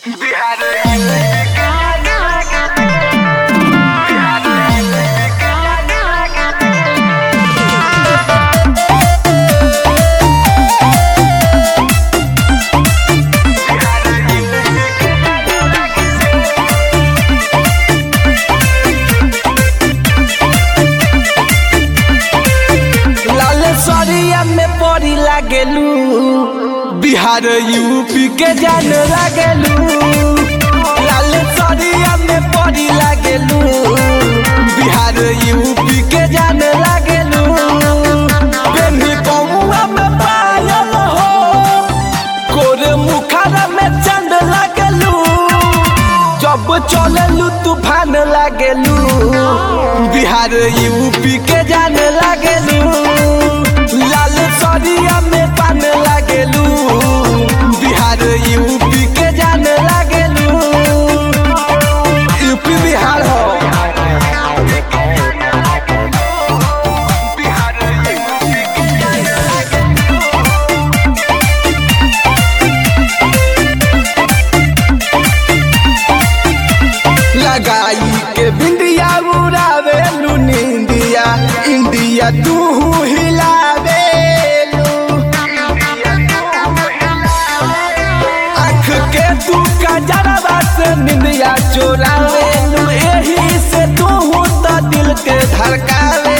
लाल सरिया में पड़ी लागेलू बिहार यूपी के जान लागेलू लाल सरिया में पड़ी लागेलू बिहार यूपी के जान लागेलू बेनी कौआ में पायल हो कोरे मुखारा में चंद लागेलू जब चलेलू तूफान लागेलू बिहार यूपी के जान लागेलू लाल सरिया में पान लागेलू बिहार यूपी के जान लागेलू यूपी बिहार हो लगाई के बिंदिया उड़ावे लू निंदिया इंडिया तू हिलावे आँख के तू कजरवा से निंदिया चोरावे लू एही से तू तो दिल के धड़कावे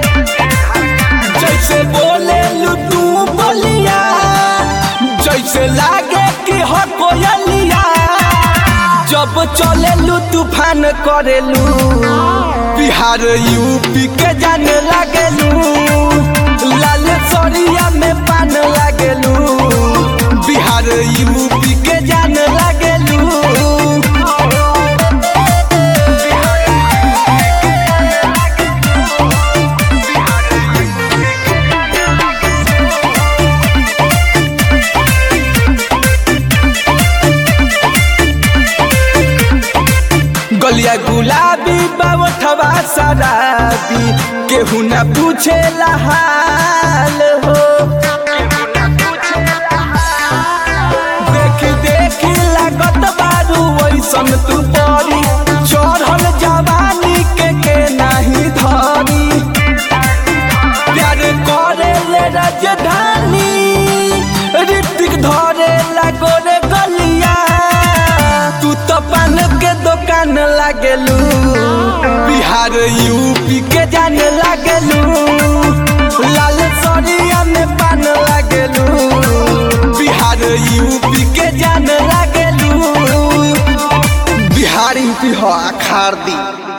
जैसे बोले लू तू बोलिया जैसे लागे कि हो कोयलिया जब चलेलू तूफान करेलू बिहार यूपी के जाने लागेलू लाल सरिया में पान लागेलू बिहार यूपी के जाने लागेलू गलिया गुलाबी बाबा शराबी केहू न पूछे हाल हो देख देख लागत बारू वैसन तू परी चढ़ल जवानी के के नाही धरी प्यार करे ले राजधानी ऋतिक धरे लागो रे गलिया तू तो पान के दुकान लागेलू बिहार यूपी के जाने लागेलू लाल सरिया में पान लागेलू बिहार यूपी के जाने लागेलू बिहार यूपी हो अखार दी